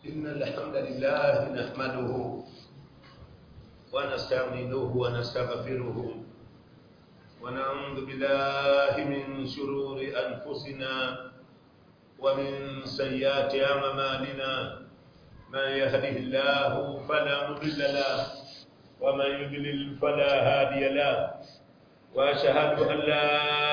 إن الحمد لله نحمده ونستعينه ونستغفره ونعوذ بالله من شرور أنفسنا ومن سيئات أعمالنا من يهده الله فلا مضل له ومن يضلل فلا هادي له وأشهد أن لا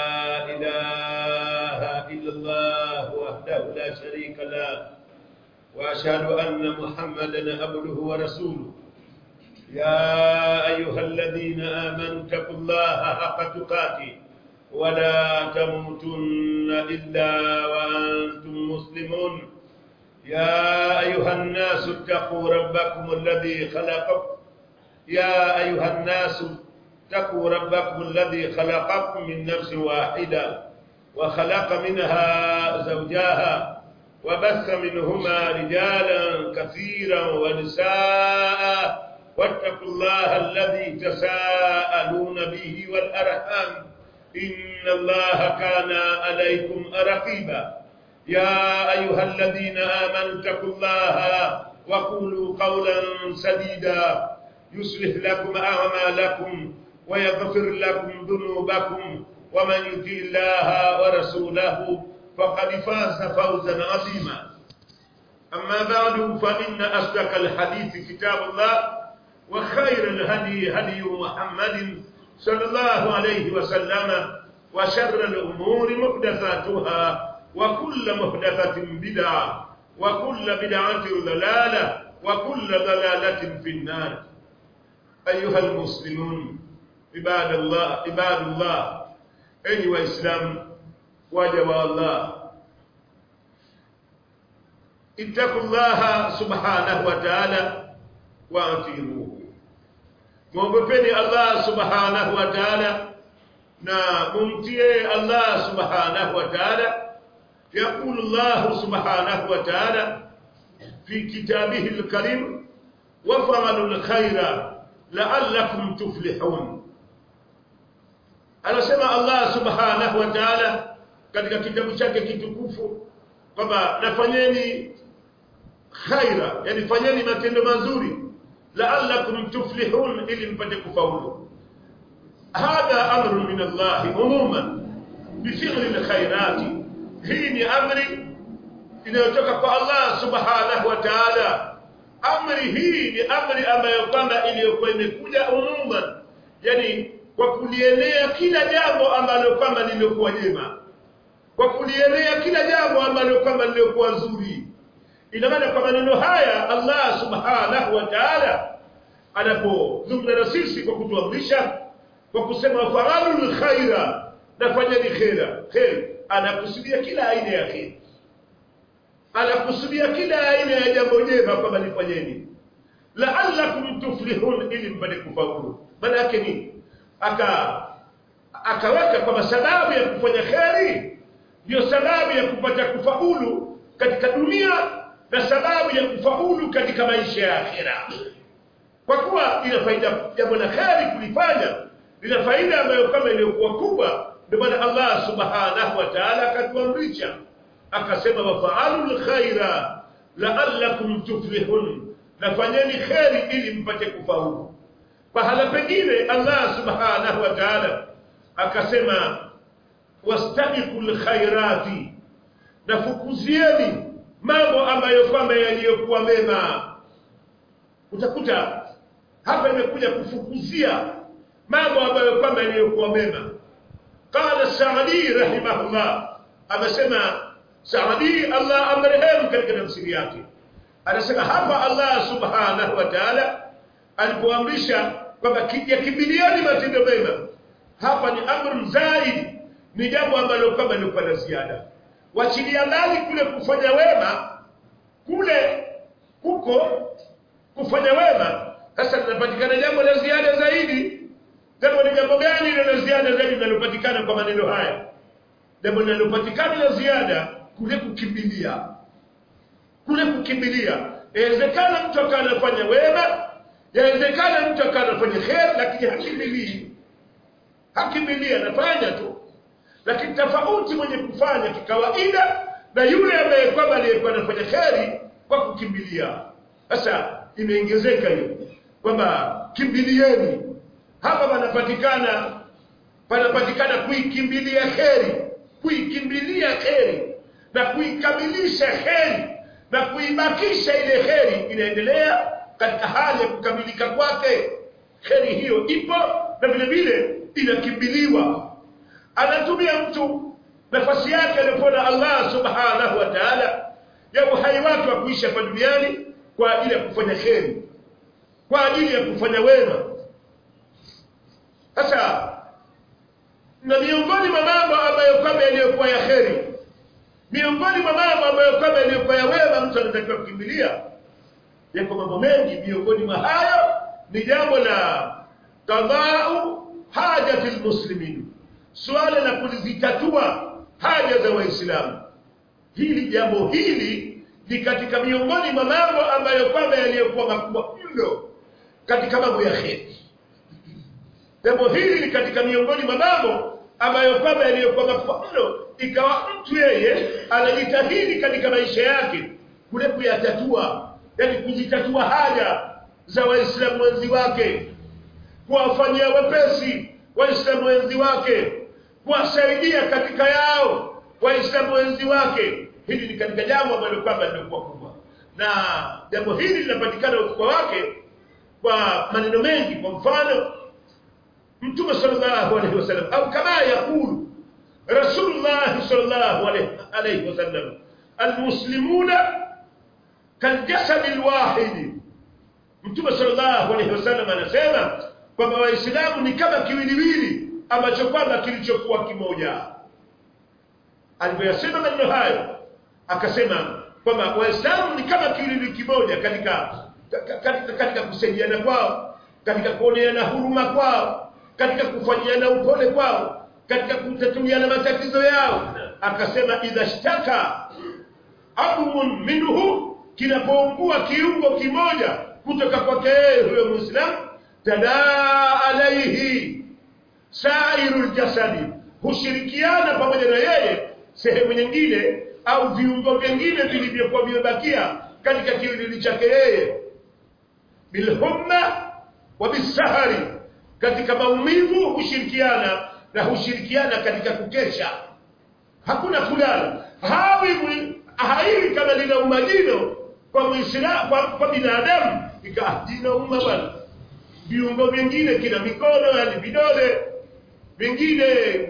إله إلا الله وحده لا شريك له وأشهد أن محمدا عبده ورسوله يا أيها الذين آمنوا اتقوا الله حق تقاته ولا تموتن إلا وأنتم مسلمون يا أيها الناس اتقوا ربكم الذي خلقكم يا أيها الناس اتقوا ربكم الذي خلقكم من نفس واحدة وخلق منها زوجها وبث منهما رجالا كثيرا ونساء واتقوا الله الذي تساءلون به والأرحام إن الله كان عليكم رقيبا يا أيها الذين آمنوا اتقوا الله وقولوا قولا سديدا يصلح لكم أعمالكم ويغفر لكم ذنوبكم ومن يطع الله ورسوله فقد فاز فوزا عظيما أما بعد فإن أصدق الحديث كتاب الله وخير الهدي هدي محمد صلى الله عليه وسلم وشر الأمور محدثاتها وكل محدثة بدعة وكل بدعة ضلالة وكل ضلالة في النار أيها المسلمون عباد الله عباد الله أيها الإسلام waja wa Allah ittaqullaha subhanahu wa ta'ala wa atiruhu mwogopeni Allah subhanahu wa ta'ala na mumtie Allah subhanahu wa ta'ala يقول الله سبحانه وتعالى في كتابه الكريم وفعلوا الخير لعلكم تفلحون anasema Allah subhanahu wa ta'ala katika kitabu chake kitukufu kwamba nafanyeni khaira yani fanyeni matendo mazuri la'allakum tuflihun ili mpate kufaulu hadha amru min Allah umuman bifi'li alkhairati hii ni amri inayotoka kwa Allah subhanahu wa ta'ala amri hii ni amri ambayo kwamba iliyokuwa imekuja umuman yani kwa kulienea kila jambo ambalo kwamba lilikuwa jema kwa kulielea kila jambo ambalo kwamba lilikuwa zuri ina maana kwa maneno haya Allah subhanahu wa ta'ala anapozungumza na sisi kwa kutuamrisha kwa kusema faralul khaira nafanyeni khaira khair anakusudia kila aina ya khair anakusudia kila aina ya jambo jema kwamba lifanyeni la'allakum tuflihun ili mpate kufaulu maana yake nini aka akaweka kwamba sababu ya kufanya kheri ndio sababu ya kupata kufaulu katika dunia na sababu ya kufaulu katika maisha ya akhira kwa kuwa ina faida jambo la kheri kulifanya lina faida ambayo kama iliyokuwa kubwa ndio maana Allah subhanahu wa ta'ala akatuamrisha akasema wafaalul khaira la'allakum tuflihun nafanyeni kheri ili mpate kufaulu pahala pengine Allah subhanahu wa ta'ala akasema wastabiqul khairati nafukuzieni mambo ambayo kwamba yaliyokuwa mema utakuta hapa imekuja kufukuzia mambo ambayo kwamba yaliyokuwa mema qala Saadi rahimahullah amesema Saadi Allah amrehemu katika tafsiri yake anasema hapa Allah subhanahu wa ta'ala alipoamrisha kwamba yakimbiliani matendo mema hapa ni amru zaidi ni jambo ambalo kama ni kwa ziada wachilia mbali kule kufanya wema kule huko kufanya wema sasa linapatikana jambo la ziada zaidi jambo ni jambo gani ile la ziada zaidi linalopatikana kwa maneno haya jambo linalopatikana la ziada kule kukimbilia kule kukimbilia inawezekana mtu akawa anafanya wema yawezekana mtu akawa anafanya khair lakini hakimbilii hakimbilii anafanya tu lakini tofauti mwenye kufanya kikawaida na yule ambaye kwamba aliyekuwa anafanya kheri kwa kukimbilia sasa imeongezeka hiyo kwamba kimbilieni hapa panapatikana panapatikana kuikimbilia kheri kuikimbilia kheri na kuikamilisha kheri na kuibakisha ile kheri inaendelea katika hali ya kukamilika kwake kheri hiyo ipo na vile vile inakimbiliwa anatumia mtu nafasi yake aliyopewa Allah subhanahu wa ta'ala ya uhai wake wa kuishi hapa duniani kwa ajili ya kufanya kheri kwa ajili ya kufanya wema sasa na miongoni mwa mambo ambayo kwamba yaliyokuwa ya kheri miongoni mwa mambo ambayo kwamba yaliyokuwa ya wema mtu anatakiwa kukimbilia yako mambo mengi miongoni mwa hayo ni jambo la qadau hajati lmuslimin suala la kuzitatua haja za waislamu hili jambo hili ni katika miongoni mwa mambo ambayo kwamba yaliyokuwa makubwa mno katika mambo ya kheri jambo hili ni katika miongoni mwa mambo ambayo kwamba yaliyokuwa makubwa mno ikawa mtu yeye anajitahidi katika maisha yake kule kuyatatua yani kuzitatua haja za waislamu wenzi wake kuwafanyia wepesi waislamu wenzi wake kuwasaidia katika yao waislamu wenzi wake hili ni katika jambo ambalo kwamba lilikuwa kubwa na jambo hili linapatikana ukubwa wake kwa maneno mengi kwa mfano mtume sallallahu alaihi wasallam au kama yakulu rasulullah sallallahu alaihi wasallam almuslimuna kaljasadi alwahidi mtume sallallahu alaihi wasallam anasema kwamba waislamu ni kama kiwiliwili ambacho kwamba kilichokuwa kimoja alipoyasema maneno hayo akasema kwamba waislamu ni kama kiwiliwili kimoja katika katika, katika kusaidiana kwao katika kuoneana huruma kwao katika kufanyiana upole kwao katika kutatuliana matatizo yao akasema idha shtaka abumun minhu kinapoungua kiungo kimoja kutoka kwake yeye huyo muislamu tadaa alaihi sairu ljasadi hushirikiana pamoja na yeye sehemu nyingine au viungo vingine vilivyokuwa vimebakia katika kiwiliwili chake yeye bilhumma wa bisahari katika maumivu hushirikiana na hushirikiana katika kukesha hakuna kulala hawi haiwi kama lina umajino kwa muislamu kwa, kwa binadamu ikawa jina umma bwana viungo vingine kina mikono yani vidole vingine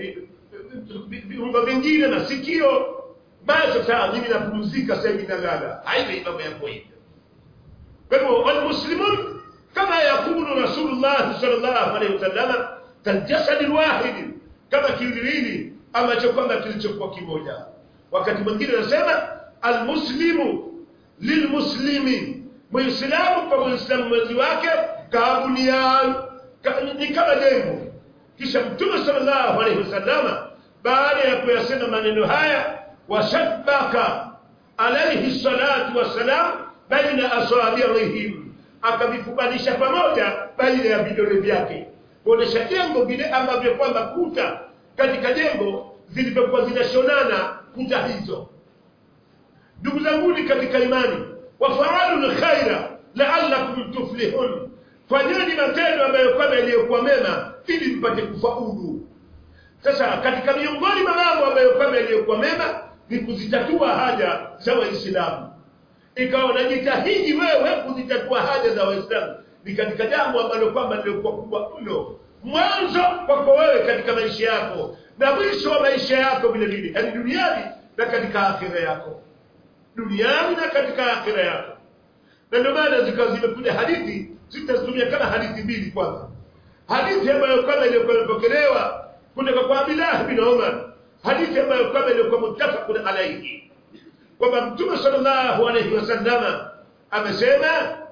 viungo vingine masikio basi sasa mimi napumzika sasa hivi nalala haivi mambo yako hivyo kwa hivyo walmuslimun kama yakulu rasulullah sallallahu alaihi wasallam kaljasadi lwahidi kama kiwiliwili ambacho kwamba kilichokuwa kimoja wakati mwingine anasema almuslimu lilmuslimi muislamu kwa muislamu mwenzi wake kabunian ka, ni kama jengo kisha mtume sallallahu alaihi wasallama baada ya kuyasema maneno haya washabbaka alaihi salatu wassalam baina asabiihim akavifubanisha pamoja baina ya vidole vyake kuonesha jengo vile ambavyo kwamba kuta katika jengo zilivyokuwa zinashonana kuta hizo ndugu zanguni katika imani wafaalu lkhaira laalakum tuflihun fanyeni matendo ambayo kwamba yaliyokuwa mema ili mpate kufaulu sasa katika miongoni mwa mambo ambayo kwamba yaliyokuwa mema ni kuzitatua haja za waislamu ikawa unajitahidi wewe kuzitatua haja za waislamu ni katika jambo ambalo kwamba lilikuwa kubwa mno mwanzo kwako wewe katika maisha yako na mwisho wa maisha yako vile vile yaani duniani na katika akhira yako duniani na katika akhira yako na ndio maana zikawa zimekuja hadithi zitazitumia kama hadithi mbili kwanza hadithi ambayo kwamba iliyokuwa imepokelewa kutoka kwa Abdullah bin Umar hadithi ambayo kwamba ilikuwa muttafaqun alayhi kwamba mtume sallallahu alayhi wasallama amesema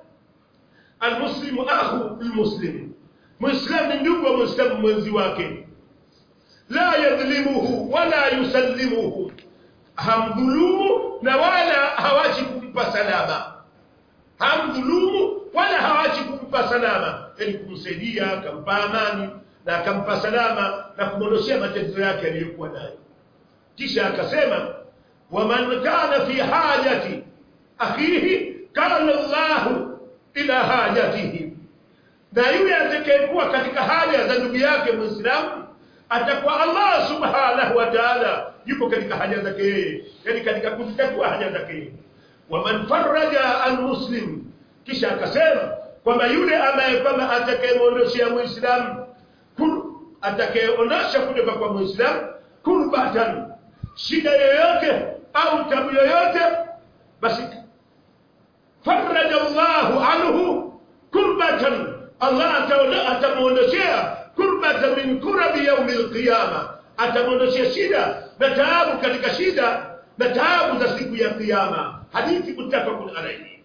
almuslimu akhu almuslim muislamu ni ndugu wa muislamu mwenzi wake la yadhlimuhu wala yusallimuhu hamdhulumu na wala hawachi kumpa salama hamdhulumu wala hawachi kumpa salama yani kumsaidia akampa amani na akampa salama na kumwondoshea matatizo yake aliyokuwa nayo kisha akasema waman kana fi hajati akhihi kana Allahu ila hajatihi na yule atakayekuwa katika haja za ndugu yake Muislamu atakuwa Allah subhanahu wa ta'ala yupo katika haja zake yeye yani katika kuzitatua haja zake yeye waman faraja almuslim kisha akasema kwamba yule ambaye kwamba atakayemwondoshia Muislamu atakayeondosha kutoka kwa Muislamu kurbatan shida yoyote au tabu yoyote basi faraja Allahu anhu kurbatan Allah atamuondoshea kurbatan min kurabi yaumi alqiyama atamuondoshea shida na taabu katika shida na taabu za siku ya kiyama hadithi mutafaqun alayhi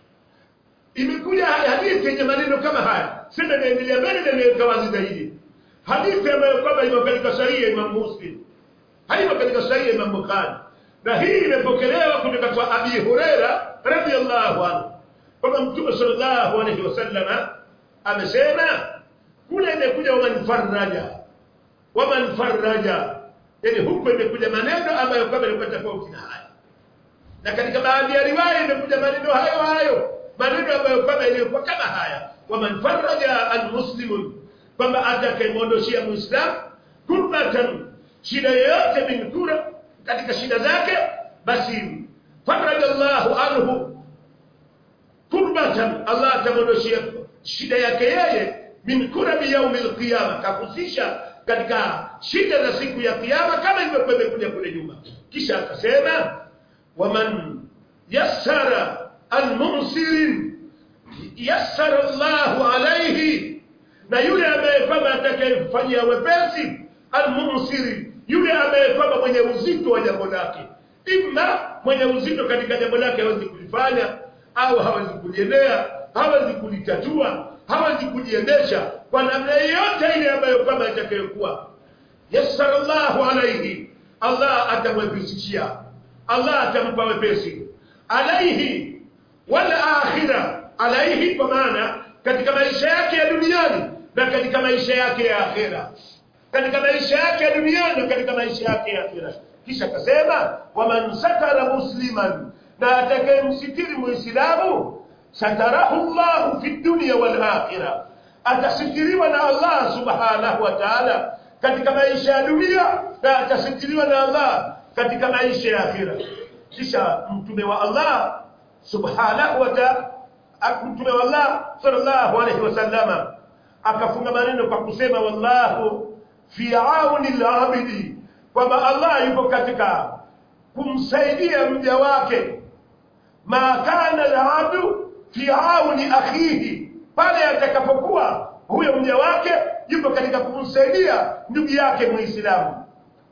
imekuja hadithi yenye maneno kama haya sasa naendelea mbele na niweka wazi zaidi hadithi ambayo kwamba imo katika sahihi ya Imam Muslim haimo katika sahihi ya Imam Bukhari na hii imepokelewa kutoka kwa Abi Huraira radhiyallahu anhu kwamba Mtume sallallahu alayhi wasallam amesema kule imekuja waman faraja waman faraja yani huko imekuja maneno ambayo kwamba yalikuwa tofauti na haya na katika baadhi ya riwaya imekuja maneno hayo hayo maneno ambayo kwamba yalikuwa kama haya waman faraja almuslimun kwamba atakayemwondoshia muislam kurbatan shida yoyote min kura katika shida zake basi faraja Allahu anhu kurbatan Allah atamwondoshia shida yake yeye min kurabi yaumi alqiyama kakusisha katika shida za siku ya kiyama kama ilivyokuwa imekuja kule nyuma kisha akasema waman yassara almunsirin yassara Allahu alayhi na yule ambaye kwamba atakayemfanyia wepesi almunsiri yule ambaye kwamba mwenye uzito wa jambo lake imma mwenye uzito katika jambo lake hawezi kulifanya au hawezi kuliendea hawezi kulitatua hawezi kujiendesha kwa namna yoyote ile ambayo kwamba itakayokuwa yassara Allahu alayhi Allah atamwepesishia Allah atampa wepesi alaihi wal akhirah alaihi kwa maana katika maisha yake ya duniani na katika maisha yake ya akhera katika maisha yake ya duniani na katika maisha yake ya akhera kisha akasema waman satara musliman na atakayemsitiri muislamu satarahu Allah fi dunya wal akhirah atasitiriwa na Allah subhanahu wa ta'ala katika maisha ya dunia na atasitiriwa na Allah katika maisha ya akhira kisha mtume wa Allah subhanahu wa ta'ala mtume wa Allah sallallahu alayhi wasallama akafunga maneno kwa kusema wallahu fi auni al-abidi kwamba Allah yuko katika kumsaidia mja wake ma kana al-abdu fi auni akhihi pale atakapokuwa huyo mja wake yupo katika kumsaidia ndugu yake muislamu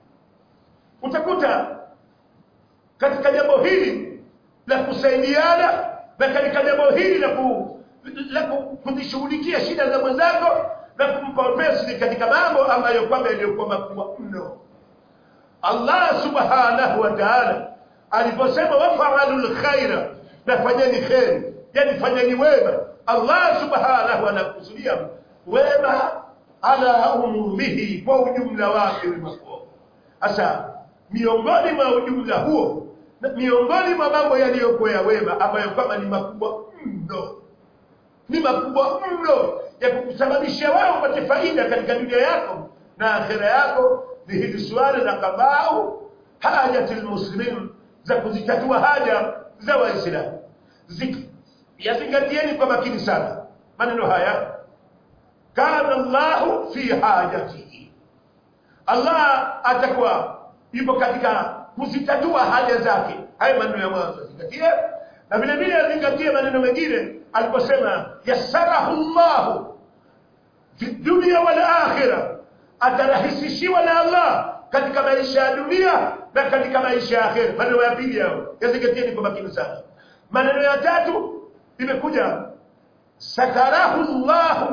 utakuta katika jambo hili la kusaidiana na katika jambo hili la ku, la kujishughulikia shida za mwenzako na kumpa wepesi katika mambo ambayo kwamba yaliyokuwa makubwa mno Allah subhanahu wa ta'ala aliposema wafa'alul khaira na fanyeni kheri yani fanyeni wema Allah subhanahu anakusudia wema ala umumihi kwa ujumla wake wema huo sasa miongoni mwa ujumla huo na miongoni mwa mambo yaliyokuwa ya wema ambayo kama ni makubwa mno ni makubwa mno ya kukusababisha wewe upate faida katika dunia yako na akhera yako ni hili suala la kabau hajatil muslimin za kuzitatua haja za waislamu yazingatieni kwa makini sana maneno haya kana Allahu fi hajatihi Allah atakuwa yupo katika kuzitatua haja zake haya maneno ya mwanzo zingatie na vile vile azingatie maneno mengine aliposema yassarahu Allah fi dunya wal akhirah atarahisishiwa na Allah katika maisha ya dunia na katika maisha ya akhera maneno ya pili yao yazingatieni kwa makini sana maneno ya tatu imekuja satarahu Allah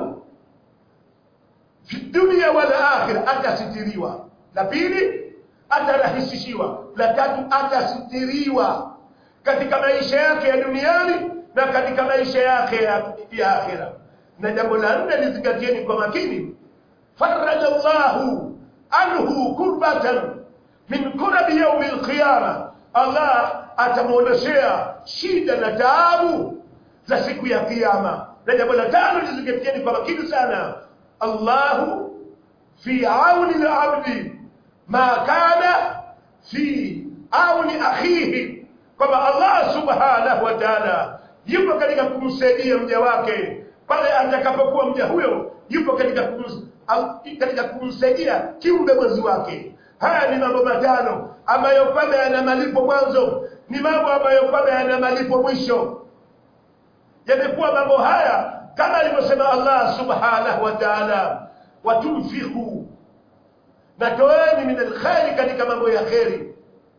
fi dunya wal akhirah atasitiriwa la pili atarahisishiwa la tatu atasitiriwa katika maisha yake ya duniani na katika maisha yake ya, ya akhira na jambo la nne lizingatieni kwa makini faraja Allahu anhu kurbatan min kurabi yaumi alqiyama Allah atamuondoshea shida na taabu za siku ya kiyama na jambo la tano lizingatieni kwa makini sana allahu fi auni labdi ma kana fi auni akhihi kwamba allah subhanahu wa taala yupo katika kumsaidia mja wake pale atakapokuwa mja huyo yupo katika kums, au, katika kumsaidia kiumbe mwenzi wake haya ni mambo matano ambayo kwamba yana malipo mwanzo ni mambo ambayo kwamba yana malipo mwisho yamekuwa mambo haya kama alivyosema allah subhanahu wa taala watunfiku na toeni min alkhairi katika mambo ya kheri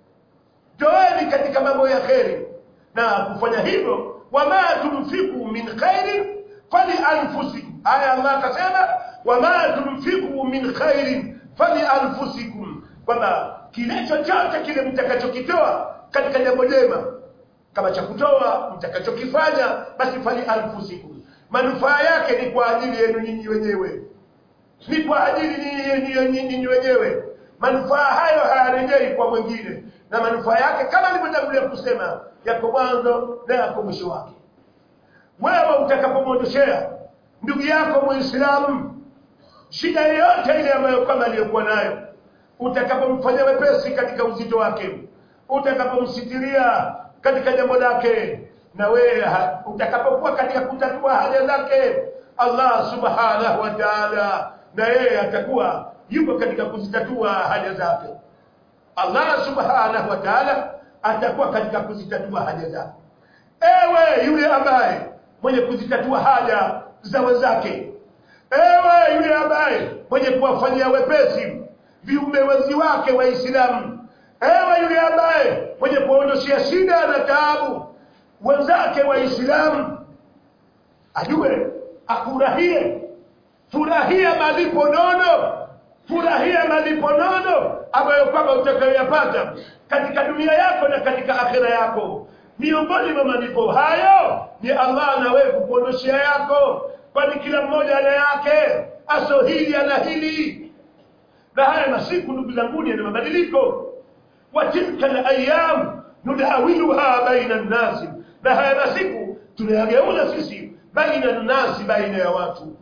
toeni katika mambo ya kheri na kufanya hivyo wama tunfiku min khairin fali anfusikum aya allah akasema wama tunfiku min khairin fali anfusikum kwamba kile chochote kile mtakachokitoa katika jambo jema kama cha kutoa mtakachokifanya basi fali anfusikum manufaa yake ni kwa ajili yenu nyinyi wenyewe ni kwa ajili nyinyi wenyewe manufaa hayo hayarejei kwa mwingine na manufaa yake kama nilivyotangulia kusema yako mwanzo na yako mwisho wake wewe utakapomwondoshea ndugu yako muislamu shida yoyote ile ambayo kama aliyokuwa nayo utakapomfanyia wepesi katika uzito wake utakapomsitiria katika jambo lake na wewe utakapokuwa katika kutatua haja zake allah subhanahu wa taala na yeye atakuwa yupo katika kuzitatua haja zake allah subhanahu wa taala atakuwa katika kuzitatua haja zake ewe yule ambaye mwenye kuzitatua haja za wenzake ewe yule ambaye mwenye kuwafanyia wepesi viumbe wenzi wake waislamu ewe yule ambaye mwenye kuondoshea shida na taabu wenzake waislamu ajue afurahie furahia malipo nono furahia malipo nono ambayo kwamba utakayoyapata katika dunia yako na katika akhira yako miongoni mwa malipo hayo ni allah na wewe kukuondoshea yako kwani kila mmoja ana yake aso hili ana hili na haya masiku ndugu zanguni yana mabadiliko wa tilka layam nudawiluha baina nnasi na haya masiku tunayageuza sisi baina nnasi baina ya watu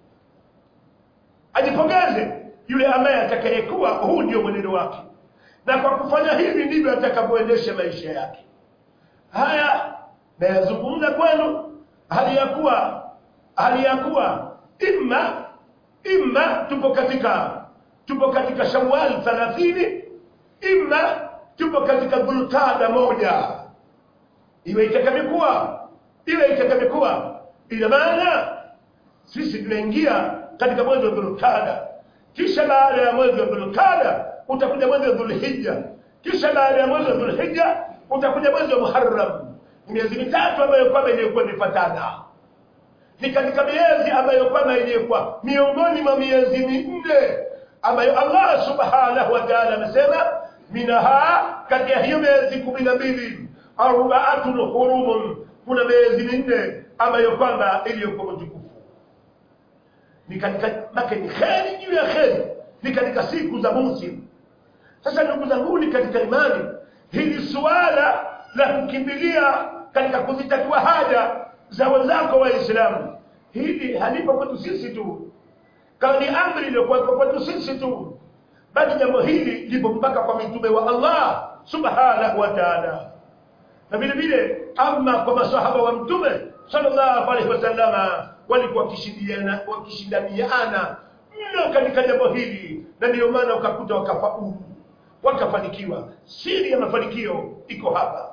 ajipongeze yule ambaye atakayekuwa huu ndio mwenendo wake na kwa kufanya hivi ndivyo atakavyoendesha maisha yake haya nayazungumza kwenu hali ya kuwa hali ya kuwa imma imma tupo katika tupo katika shawal thalathini imma tupo katika dhulqada moja iwe itakavyokuwa iwe itakavyokuwa ina maana sisi tunaingia katika mwezi wa dhulqada kisha baada ya mwezi wa dhulqada utakuja mwezi wa dhulhijja kisha baada ya mwezi wa dhulhijja utakuja mwezi wa muharram miezi mitatu ambayo kwamba iliyokuwa imefatana ni katika miezi ambayo kwamba iliyokuwa miongoni mwa miezi minne ambayo allah subhanahu wa taala amesema minaha kati ya hiyo miezi kumi na mbili arbaatun hurumun kuna miezi minne ambayo kwamba iliyokuwa mtukufu ni katika make ni kheri juu ya kheri ni katika siku za musim sasa ndugu zanguni katika imani hili suala la kukimbilia katika kuzitatua haja za wenzako waislamu hili halipo kwetu sisi tu kama ni amri iliyokuwepo kwetu sisi tu bali jambo hili lipo mpaka kwa mitume wa allah subhanahu wa taala na vile vile ama kwa masahaba wa mtume sallallahu alaihi wasallama walikuwa wakishindaniana wakishindaniana mno katika jambo hili na ndiyo maana ukakuta wakafaulu wakafanikiwa siri ya mafanikio iko hapa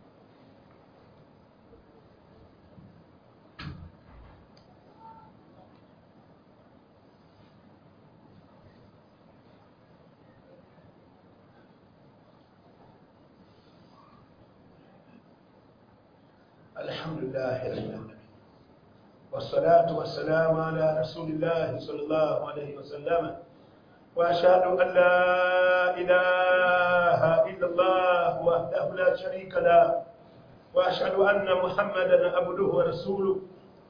الحمد لله رب العالمين والصلاة والسلام على رسول الله صلى الله عليه وسلم وأشهد أن لا إله إلا الله وحده لا شريك له وأشهد أن محمدا عبده ورسوله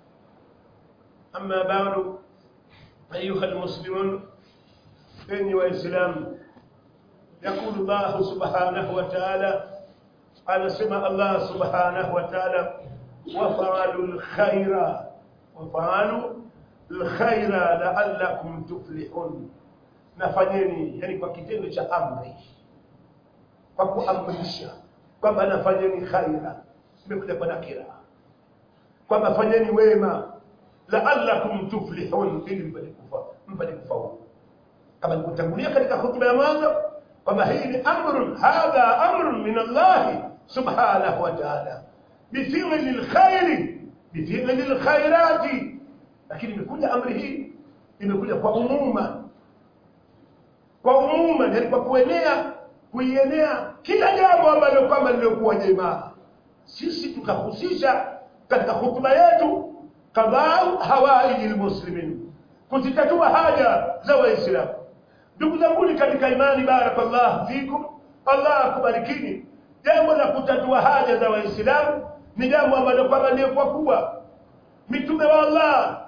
أما بعد أيها المسلمون إني وإسلام يقول الله سبحانه وتعالى anasema Allah subhanahu wa ta'ala wafaalu lkhaira wafaalu lkhaira la'allakum tuflihun nafanyeni yani kwa kitendo cha amri kwa kuamrisha kwamba nafanyeni khaira imekuja kwa nakira kwamba fanyeni wema la'allakum tuflihun ili mpate kufa mpate kufaulu kama nilivyotangulia katika hutuba ya mwanzo kwamba hii ni amrun hadha amrun min Allah subhanahu wa ta'ala bifili lkhairi bifili lkhairati lakini imekuja amri hii imekuja kwa umuma kwa umuma yani kwa kuenea kuienea kila jambo ambalo kwamba lilikuwa jema sisi tukahusisha katika hutuba yetu kadhaa hawaiji lmuslimin kuzitatua haja za waislamu ndugu zanguni katika imani barakallahu fikum allah akubarikini jambo la kutatua haja za waislamu ni jambo ambalo kwamba ndio kwa kubwa mitume wa allah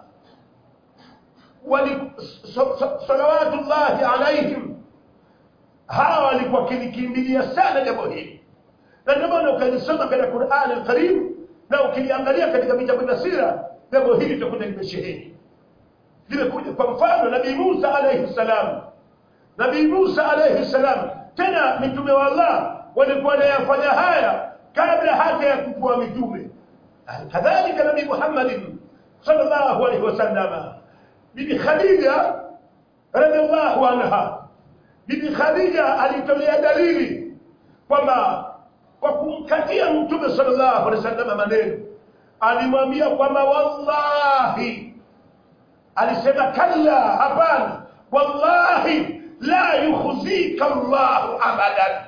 wali so, so, salawatullahi alaihim hawa walikuwa kilikimbilia sana jambo hili na ndio maana ukalisoma katika Qur'an al-Karim na ukiliangalia katika vitabu vya sira jambo hili litakuwa limesheheni limekuja kwa mfano nabii Musa alayhi salam nabii Musa alayhi salam tena mitume wa Allah walikuwa wanayafanya haya kabla hata ya kupewa mitume kadhalika nabii Muhammad sallallahu alayhi wasallam bibi Khadija radhiallahu anha bibi Khadija alitolea dalili kwamba kwa kumkatia mtume sallallahu alaihi wasallam maneno alimwambia kwamba wallahi alisema kalla hapana wallahi la yukhzika Allah abadan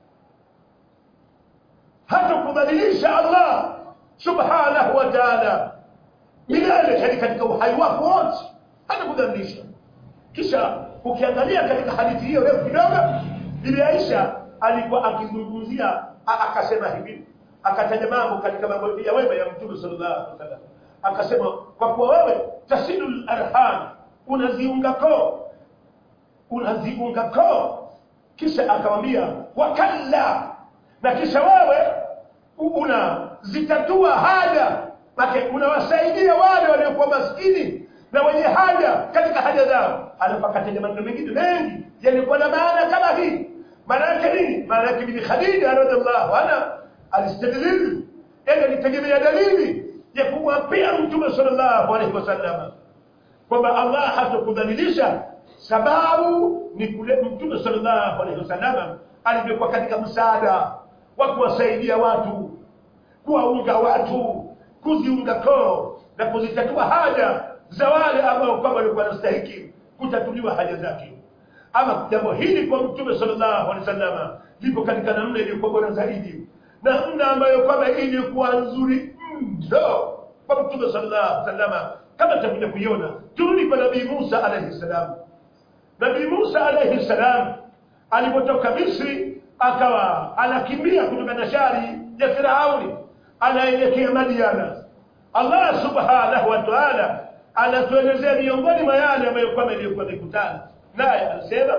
hata kudhalilisha Allah subhanahu wa ta'ala milele yani katika uhai wako wote hata kudhalilisha kisha ukiangalia katika hadithi hiyo refu kidogo bibi Aisha alikuwa akizungumzia akasema hivi akataja mambo katika mambo ya wema ya mtume sallallahu alaihi wasallam akasema kwa kuwa wewe tasilul arham unaziunga koo unaziunga koo kisha akamwambia wakalla na kisha wewe unazitatua haja make unawasaidia wale waliokuwa maskini na wenye haja katika haja zao alafu akataja maneno mengine mengi yalikuwa na maana kama hii maana yake nini maana yake bibi khadija radhiallahu anha alistadlil yani alitegemea dalili ya kumwapia mtume sallallahu alaihi wasallam kwamba allah hatakudhalilisha sababu ni kule mtume sallallahu alaihi wasallam alivyokuwa katika msaada wa kuwasaidia watu kuwaunga watu kuziunga koo na kuzitatua haja za wale ambao kwamba walikuwa wanastahiki kutatuliwa haja zake ama jambo hili kwa mtume sallallahu alaihi wasallam lipo katika namna iliyokuwa bora zaidi namna ambayo kwamba ilikuwa nzuri mno kwa mtume sallallahu alaihi wasallam kama tutakuja kuiona turudi kwa nabii Musa alaihi salam nabii Musa alaihi salam alipotoka Misri akawa anakimbia kutoka na shari ya Firauni anaelekea Madiana Allah subhanahu wa ta'ala anatuelezea miongoni mwa yale ambayo kwamba iliyokuwa mikutano naye anasema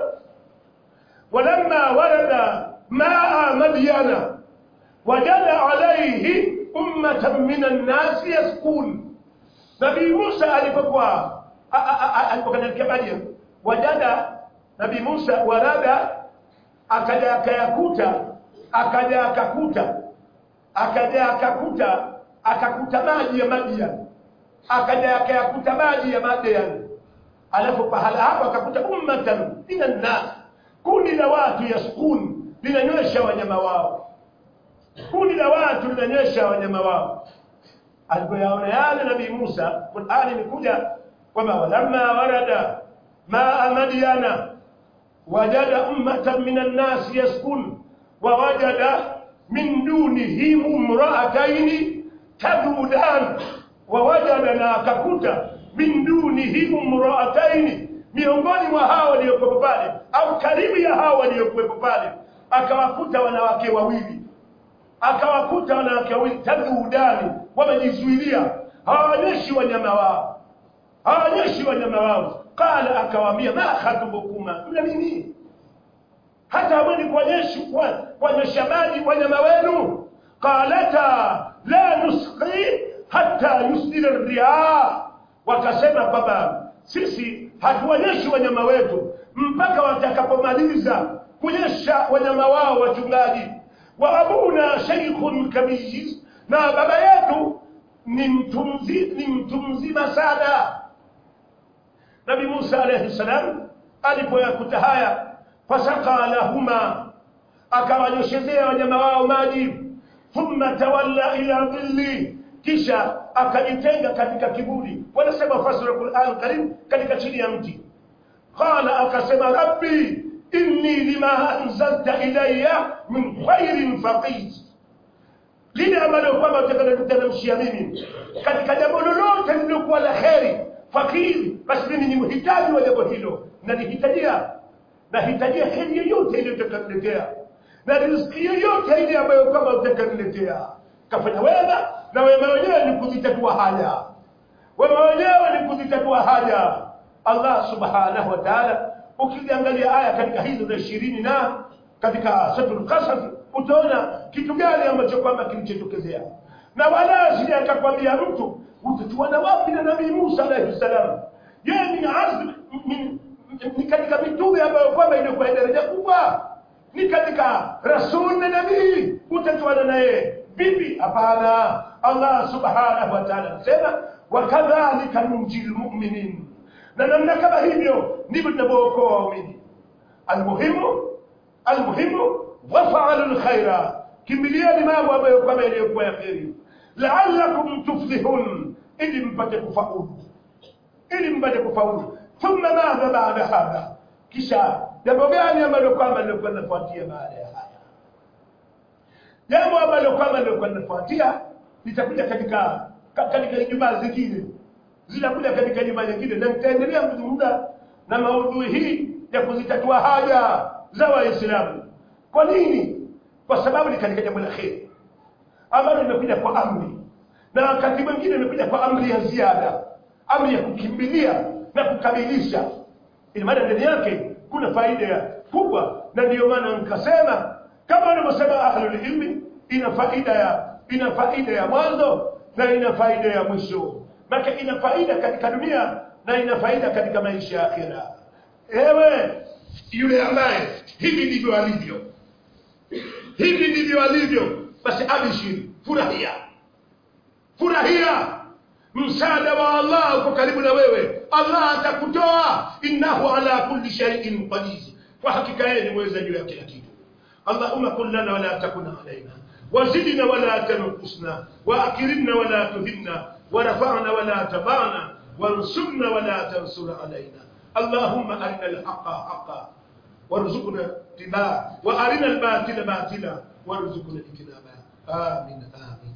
walamma warada maa madyana wajada alayhi ummatan min an-nas yaskun nabii Musa alipokuwa alipokuwa katika Madian wajada nabii Musa warada akaja akayakuta akaja akakuta akaja akakuta akakuta maji ya Madian akaja akayakuta maji ya Madian alafu pahala hapo akakuta ummatan minan nas kundi la watu yaskun linanywesha wanyama wao kundi la watu linanywesha wanyama wao alipoyaona yale nabii Musa Qur'ani imekuja kwamba walamma warada maa madyana wajada ummatan minan nas yaskun wa wajada min dunihim imra'atayn tadudan wa wajada na akakuta min dunihim imra'atayn miongoni mwa hao waliokuwepo pale au karibu ya hao waliokuwepo pale akawakuta wanawake wawili akawakuta wanawake wawili tadudani wamejizuilia hawaonyeshi wanyama wao hawaonyeshi wanyama wao qala akawaambia ma khatubukuma mna nini hata hamwendi kuonyesha kuonyesha maji wanyama wenu qalata la nusqi hata yusdila riaa wakasema kwamba sisi hatuonyeshi wanyama wetu mpaka watakapomaliza kunyesha wanyama wao wachungaji wa abuna sheikhun kabiz na baba yetu ni mtu mzi- ni mtu mzima sana nabi musa alaihi salam alipoyakuta haya fasaka lahuma akawanyoshezea wanyama wao maji thumma tawalla ila dhilli kisha akajitenga katika kiburi wanasema fasira quran karim katika chini ya mti qala akasema rabbi inni lima anzalta ilayya min khairin faqir lile ambalo kwamba utakalotutalamshia mimi katika jambo lolote lilokuwa la kheri fakiri basi mimi ni mhitaji wa jambo hilo nalihitajia nahitajia heri yoyote ile utakaniletea na riziki yoyote ile ambayo kwamba utakaniletea kafanya wema na wema wenyewe ni kuzitatua haja wema wenyewe ni kuzitatua haja allah subhanahu wa taala ukiziangalia aya katika hizo za ishirini na katika suratul qasas utaona kitu gani ambacho kwamba kilichotokezea na wala asije akakwambia mtu utatuana wapi na nabii musa alaihi salam yeye ni azm min- ni katika mitume ambayo kwamba ilikuwa daraja kubwa ni katika rasul na nabii utatuana naye vipi hapana allah subhanahu wa taala anasema wakadhalika nunji lmuminin na namna kama hivyo ndivyo tunavyookoa waumini almuhimu almuhimu wafaalu lkhaira kimbilieni mambo ambayo kwamba yaliyokuwa ya kheri laalakum tuflihun ili mpate kufaulu ili mpate kufaulu thumma madha baada hadha kisha jambo gani ambalo kwamba lilikuwa linafuatia baada ya haya jambo ambalo kwamba lilikuwa linafuatia litakuja katika ka- katika ijumaa zingine zinakuja katika ijumaa nyingine na nitaendelea kuzungumza na maudhui hii ya kuzitatua haja za waislamu kwa nini kwa sababu ni katika jambo la kheri ambalo limekuja kwa amri na wakati mwingine imekuja kwa amri ya ziada amri ya kukimbilia na kukamilisha ina maana ndani yake kuna faida ya kubwa na ndiyo maana nikasema kama wanavyosema ahlulilmi ina faida ya ina faida ya mwanzo na ina faida ya mwisho maka ina faida katika dunia na ina faida katika maisha ya akhira ewe yule ambaye hivi ndivyo alivyo hivi ndivyo alivyo basi abishiri furahia furahia msaada wa allah uko karibu na wewe allah atakutoa innahu ala kulli shay'in qadir kwa hakika yeye ni mweza juu ya kila kitu اللهم كن لنا ولا تكن علينا وزدنا ولا تنقصنا واكرمنا ولا تهنا ورفعنا ولا تبعنا وانصرنا ولا تنصر علينا اللهم ارنا الحق حقا وارزقنا اتباعه وارنا الباطل باطلا وارزقنا اجتنابه امين امين